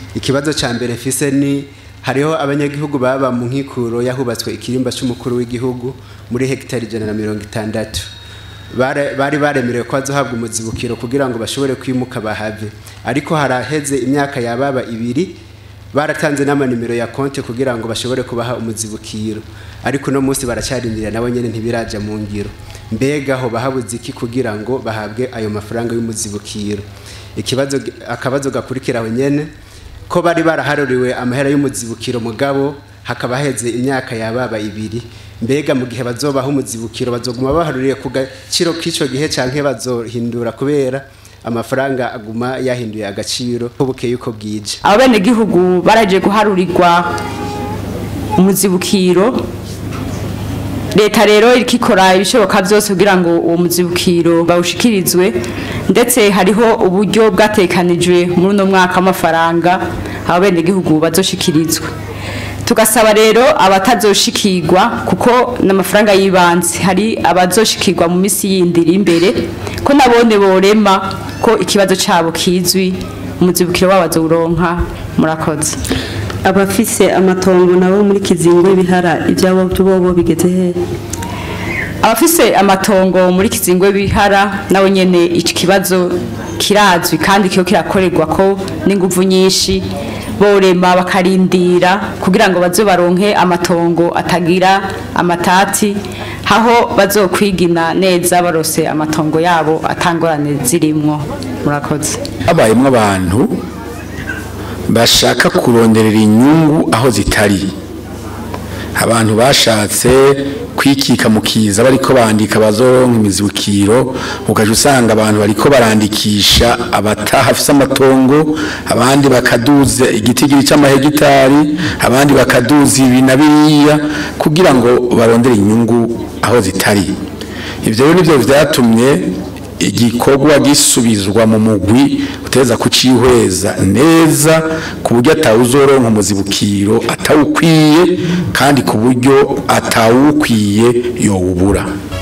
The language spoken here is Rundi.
ikibazo cya mbere mfise ni hariho abanyagihugu baba mu nkikuro yahubatswe ikirimba cy'umukuru w'igihugu muri hegitari ijana na mirongo itandatu Bare- bari baremerewe ko bazohabwa umuzibukiro kugira ngo bashobore kwimuka bahave ariko haraheze imyaka yababa ibiri baratanze n'amanimero ya konti kugira ngo bashobore kubaha umuzibukiro ariko uno munsi baracyarindira nabo nyene ntibiraja mu ngiro mbega ho bahabuze iki kugira ngo bahabwe ayo mafaranga y'umuzibukiro ikibazo akabazo gakurikira aho nyene ko bari baraharuriwe amahera y'umuzibukiro mugabo hakaba heze imyaka yababa ibiri mbega mu gihe bazobaha umuzibukiro bazoguma baharuriye ku gaciro k'ico gihe canke bazohindura kubera amafaranga aguma yahinduye agaciro ko bukeye uko bwije abo benegihugu baraje guharurirwa umuzibukiro leta rero iriko ikora ibishoboka byose kugira ngo uwo muzibukiro bawushikirizwe ndetse hariho uburyo bwatekanijwe muri uno mwaka w'amafaranga abo benegihugu bazoshikirizwa tugasaba rero abatazoshikirwa kuko n'amafaranga y'ibanze hari abazoshikirwa mu minsi yindi iri imbere ko nabone borema ko ikibazo cabo kizwi umuzibukiro wabo azowuronka murakoze abafise amatongo nabo muri kizingo bihara ibyabo bobo bigeze he abafise amatongo muri kizingwe bihara nabo nyene iki kibazo kirazwi kandi kiyo kirakorerwa ko n'inguvu nyinshi borema bakarindira kugira ngo baze baronke amatongo atagira amatati aho bazokwigina neza barose amatongo yabo atangorane zirimwo murakoze habayemo abantu bashaka kuronderera inyungu aho zitari abantu bashatse kwikika mu kiza bariko bandika bazoronka imizibukiro ukaje usanga abantu bariko barandikisha abatahafise amatongo abandi bakaduza igitigiri c'amahegitari abandi bakaduza ibi na biriya kugira ngo barondere inyungu aho zitari ivyo rero nivyo vyatumye igikorwa gisubizwa mu mugwi uteza kucihweza neza ku buryo atawuzoronka umuzibukiro atawukwiye kandi ku buryo atawukwiye yowubura